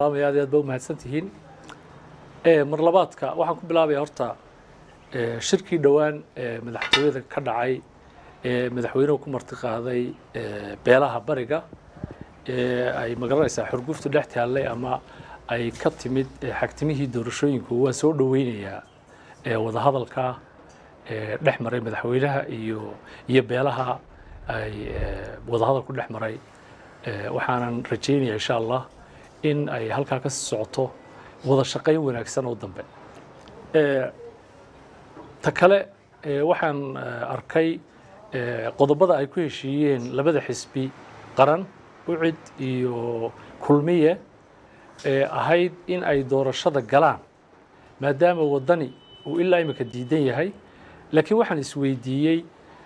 aad iyo aad ba umahadsan tihiin mar labaadka waxaan ku bilaabaya horta shirkii dhowaan madaxtooyada ka dhacay ee madaxweynuhu ku marti qaaday beelaha bariga ee ay magaranaysaa xurguftu dhex taallay ama ay ka timid xagtimihii doorashooyinku waan soo dhoweynayaa wadahadalka dhex maray madaxweynaha iyo iyo beelaha ay wadahadalku dhex maray waxaanan rajaynaya insha allah in ay halkaa ka socoto wada shaqayn wanaagsan oo dambe ta kale waxaan arkay qodobada ay ku heshiiyeen labada xisbi qaran ucid iyo kulmiye ee ahayd in ay doorashada galaan maadaama waddani uu ilaa imika diidan yahay laakiin waxaan isweydiiyey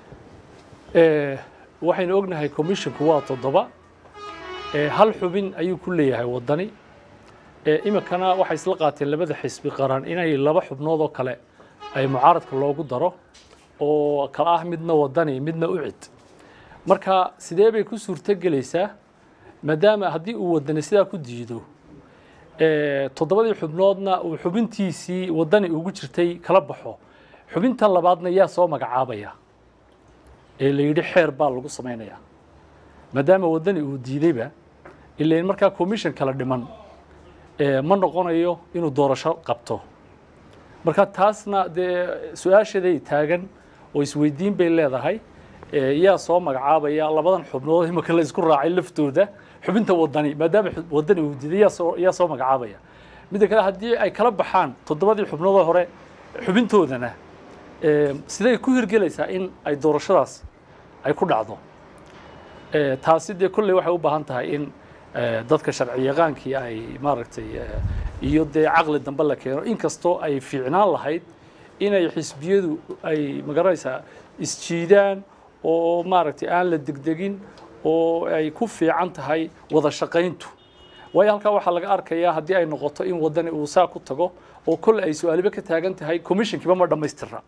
waxaynu ognahay commissionku waa toddoba hal xubin ayuu ku leeyahay waddani iminkana waxay isla qaateen labada xisbi qaran inay laba xubnood oo kale ay mucaaradka loogu daro oo kala ah midna waddani midna ucid marka sidee bay ku suurto gelaysaa maadaama haddii uu waddani sidaa ku diido toddobadii xubnoodna uu xubintiisii waddani ugu jirtay kala baxo xubintan labaadna yaa soo magacaabaya ee la yidhi xeer baa lagu samaynayaa maadaama waddani uu diidayba ilain markaa commission kala dhiman ma noqonayo inuu doorasho qabto marka taasna dee su-aashaday taagan oo isweydiin bay leedahay yaa soo magacaabaya labadan xubnood imika la isku raacay laftooda xubinta waddani maadaama waddani uu diiday yaa soo yaa soo magacaabaya midda kale haddii ay kala baxaan toddobadii xubnoodoo hore xubintoodana siday ku hirgelaysaa in ay doorashadaas ay ku dhacdo taasi dee kolley waxay u baahan tahay in dadka sharci yaqaankii ay maaragtay iyo dee caqli dambe la keeno inkastoo ay fiicnaan lahayd inay xisbiyadu ay magaranaysaa isjiidaan oo maaragtay aan la degdegin oo ay ku fiican tahay wada shaqayntu waayo halkaa waxaa laga arkayaa haddii ay noqoto in waddani uu saa ku tago oo kolle ay su-aaliba ka taagan tahay commissionkiiba ma dhammaystira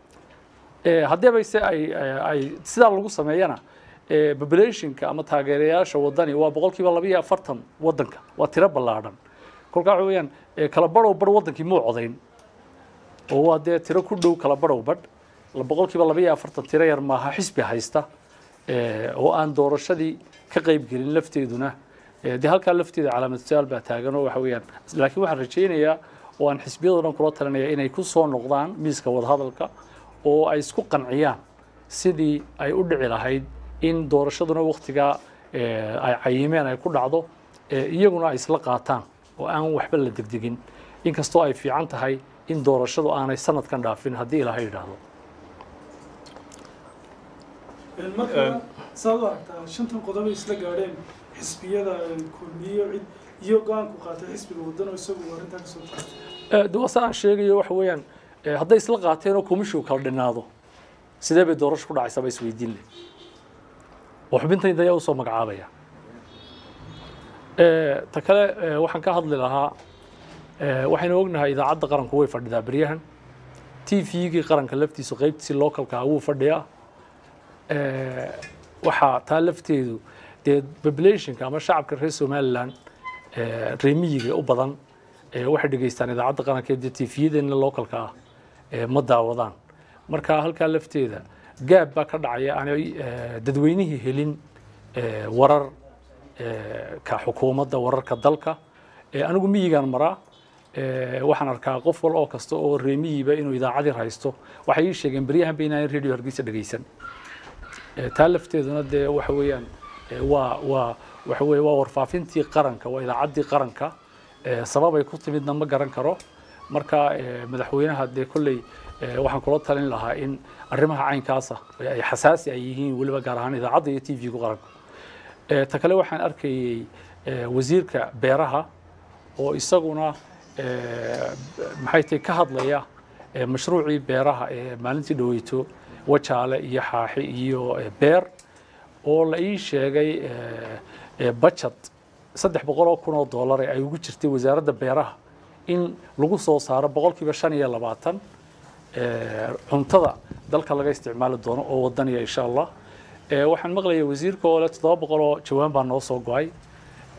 haddii bayse ay ay sidaa lagu sameeyana populationka ama taageerayaasha waddani waa boqol kiiba laba iyo afartan waddanka waa tiro ballaadhan kolkaa waxa weeyaan kala badhow badh waddankii muu codayn oo waa dee tiro ku dhow kala badhow badh boqol kiiba laba iyo afartan tiro yar maaha xisbi haysta oo aan doorashadii ka qayb gelin lafteeduna dee halkaa lafteeda calaamad su-aal baa taagan oo waxa weeyaan laakiin waxaan rajaynayaa oo aan xisbiyadoo dhan kula talinaya inay ku soo noqdaan miiska wadahadalka oo ay isku qanciyaan sidii ay u dhici lahayd in doorashaduna waktigaa ay cayimeen ay ku dhacdo iyaguna ay isla qaataan oo aan waxba la degdegin inkastoo ay fiican tahay in doorashadu aanay sanadkan dhaafin haddii ilaahay yidhaahdo marka saad u aragtaa shantan qodob ay isla gaadheen xisbiyada kulmiyo cid iyo go-aanku qaatay xisbiga wadano isagu arrintaa kasoo qaatay de wasa aan sheegayo waxa weeyaan hadday isla qaateen oo commissionku kala dhinaado sidee bay doorasho ku dhacaysaa ba isweydiin leh oo xubintayda ayaa usoo magacaabaya ta kale waxaan ka hadli lahaa waxaynu ognahay idaacadda qaranku way fadhidaa beryahan t v-gii qaranka laftiisu qeybtiisi localka wuu fadhiyaa waxaa taa lafteedu dee populationka ama shacabka reer somaliland reemiyiga u badan waxay dhegeystaan idaacadda qaranka dee t v-yadeena localka ah ma daawadaan marka halkaa lafteeda gaab baa ka dhacaya aanay dadweynihii helin warar ka xukuumadda wararka dalka anigu miyigaan maraa waxaan arkaa qof wal oo kasta oo reemiyiba inuu idaacadii haysto waxay ii sheegeen beryahanba inaan radio hargeysa dhegeysan taa lafteeduna dee waxa weeyaan waa waa waxa weye waa warfaafintii qaranka waa idaacaddii qaranka sababay ku timidna ma garan karo marka madaxweynaha dee kolley waxaan kula talin lahaa in arrimaha caynkaasa ay xasaasi ay yihiin weliba gaar ahaan idaacadda iyo t v-gu qaranka ta kale waxaan arkayey wasiirka beeraha oo isaguna maxay tahay ka hadlaya mashruucii beeraha ee maalintii dhaweyto wajaale iyo xaaxi iyo beer oo la ii sheegay budget saddex boqol oo kun oo dollar ee ay ugu jirtay wasaaradda beeraha in lagu soo saaro boqolkiiba shan iyo labaatan cuntada dalka laga isticmaali doono oo wadaniya insha allah waxaan maqlayay wasiirka oo le toddoba boqol oo jawaan baa noo soo go-ay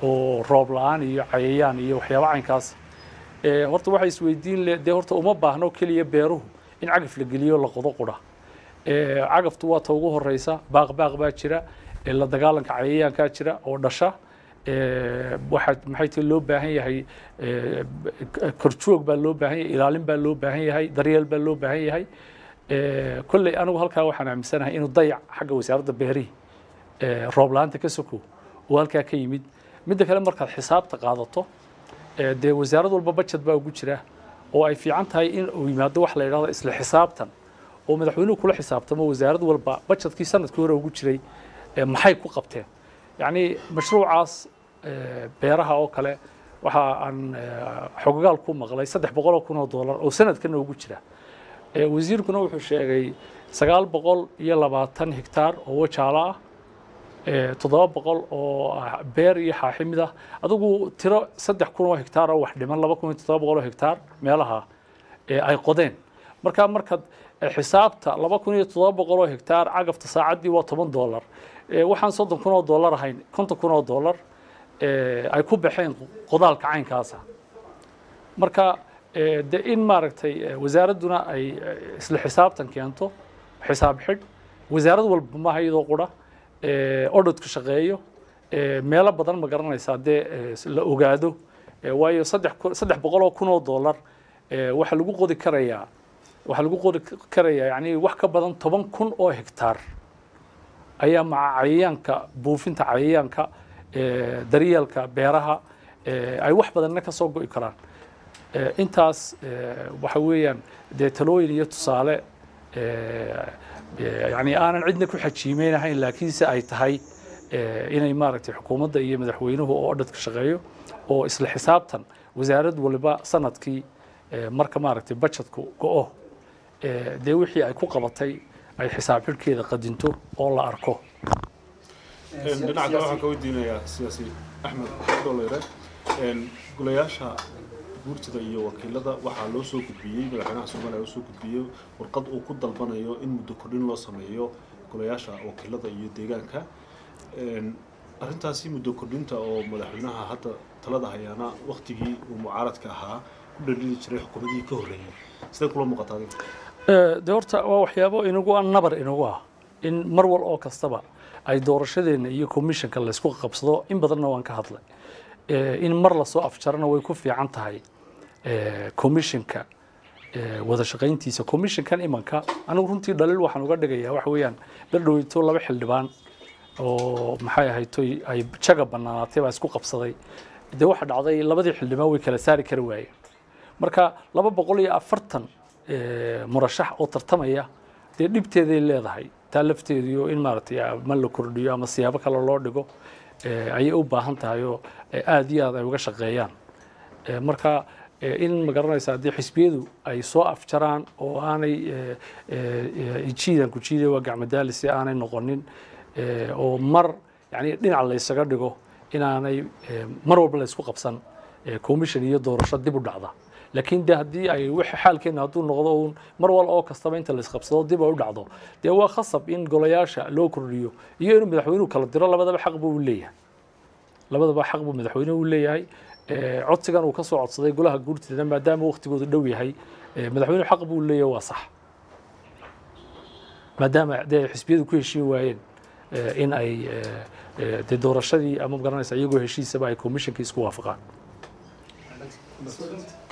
oo roob la-aan iyo cayayaan iyo waxyaaba caynkaas Eh, horta waxay isweydiin le dee horta uma baahno keliya beeruhu in cagaf la geliyo la qodo qura Eh, cagaftu waa ta ugu horeysa baaq baaq baa jira eh, la dagaalanka cayayaankaa jira oo dhasha Eh, waxaa maxay tahay loo baahan yahay eh, k- korjoog baa loo baahan yahay ilaalin baa loo baahan yahay daryeel baa loo baahan yahay Eh, kolley anigu halkaa waxaan aaminsanahay inuu dayac xagga wasaaradda beerihi eh, roob la-aanta ka soko oo halkaa ka yimid midda kale markaad xisaabta qaadato eh, dee wasaarad walba budget baa ugu jira oo ay fiican tahay in uu yimaado wax la yidhahdo isla xisaabtan oo madaxweynuhu kula xisaabtamo wasaarad walba budgetkii sanadkii hore ugu jiray eh, maxay ku qabteen yacni mashruucaas eh, beeraha oo kale waxa aan eh, xogagaal ku maqlay saddex boqol oo kun oo doolar oo sanadkana ugu jira Eh, wasiirkuna wuxuu sheegay sagaal boqol iyo labaatan hektaar oo wajaalo ah eh, toddoba boqol oo ah beer iyo xaaximid ah adigu tiro saddex kun oo hektaar oo wax dhiman laba kun iyo toddoba boqol oo hektaar meelaha eh, ay qodeen marka markaad eh, xisaabta laba kun iyo toddoba boqol oo hektaar cagafta saacaddii waa toban doolar Eh, waxaan soddon kun oo doolar ahayn konton kun oo doolar eh, ay ku baxeen qodaalka caynkaasa marka eh, de in maaragtay eh, wasaaradduna ay eh, isla xisaabtan keento xisaab xidh wasaarad walba maaha iyadoo qura eh, odhodku shaqeeyo eh, meelo badan ma garanaysaa dee eh, la ogaado Eh, waayo saddex kun- saddex boqol oo kun oo doolar eh, waxaa lagu qodi karayaa waxaa lagu qodi karayaa yani wax ka badan toban kun oo hektaar ayaa maca cayayaanka buufinta cayayaanka eh, daryeelka beeraha eh, ay wax badanna ka soo go'i karaan Eh, intaas eh, waxa weeyaan dee talooyin iyo tusaale eh, eh, yani aanan cidna ku xajiimeynahayn laakiinse ay tahay eh, inay maaragtay xukuumadda iyo madaxweynuhu oo odhadka shaqeeyo oo isla xisaabtan wasaarad waliba sanadkii eh, marka maaragtay budgetku go-o eh, dee wixii ay ku qabatay ay xisaab xidhkeeda qadinto oo la arko dhinaca kale waxaan ka weydiinayaa siyaasi axmed dholeyre golayaasha guurtida iyo wakiilada waxaa loo soo gudbiyey madaxweynaha soomaaliya loo soo gudbiyey warqad uu ku dalbanayo in muddo kordhin loo sameeyo golayaasha wakiilada iyo deegaanka arrintaasi muddo kordhinta oo madaxweynaha hadda talada hayaana waktigii uu mucaaradka ahaa ku dhalili jiray xukuumadihii ka horreeyay sidee kula muuqataa adiga Eh, de horta waa waxyaabo inagu ah nabar inagu ah in mar wal oo kastaba ay doorashadeena iyo commissionka laysku qabsado in badanna waan ka hadlay Eh, in mar lasoo afjarana way ku fiican tahay eh, commissionka eh, wada shaqayntiisa commissionkan imanka anigu runtii dhaliil waxaan uga dhigayaa waxa weeyaan berdhoweyto laba xildhibaan oo maxay ahaytoy ay jaga banaanaatay baa isku qabsaday dee waxa dhacday labadii xildhibaan way kala saari kari waayeen marka laba boqol iyo afartan eh, murashax oo tartamaya dee dhibteeday leedahay taa lafteediyo in maaragtay ama la kordhiyo ama siyaabo kale loo dhigo eh, ayay u baahan tahay oo eh, aad iyo aad ay uga shaqeeyaan Eh, marka eh, in ma garanaysa haddii xisbiyadu ay soo afjaraan oo aanay eh, eh, eh, jiidan ku jiiday waa gacmadaali si aanay noqonin eh, oo mar yani dhinac laysaga dhigo inaanay eh, mar walba laysku qabsan eh, commission iyo doorasho dib u dhacda laakiin de haddii ay wix xaalkeena hadduu noqdo uun mar wal oo kastaba inta laysqabsado dib ay u dhacdo dee waa khasab in golayaasha loo kordhiyo iyo inuu madaxweynuhu kala diro labadaba xaq buu u leeyahay labadaba xaq buu madaxweynuhu u leeyahay Eh, codsigan uu ka soo codsaday golaha guurtida maadaama waqtigoodu dhow yahay eh, madaxweynuhu xaq buu leeyahay waa sax maadaama dee xisbiyadu ku heshiin waayeen eh, in ay eh, eh, dee doorashadii ama ma garanaysa iyagoo heshiisaba ay commissionkii isku waafaqaan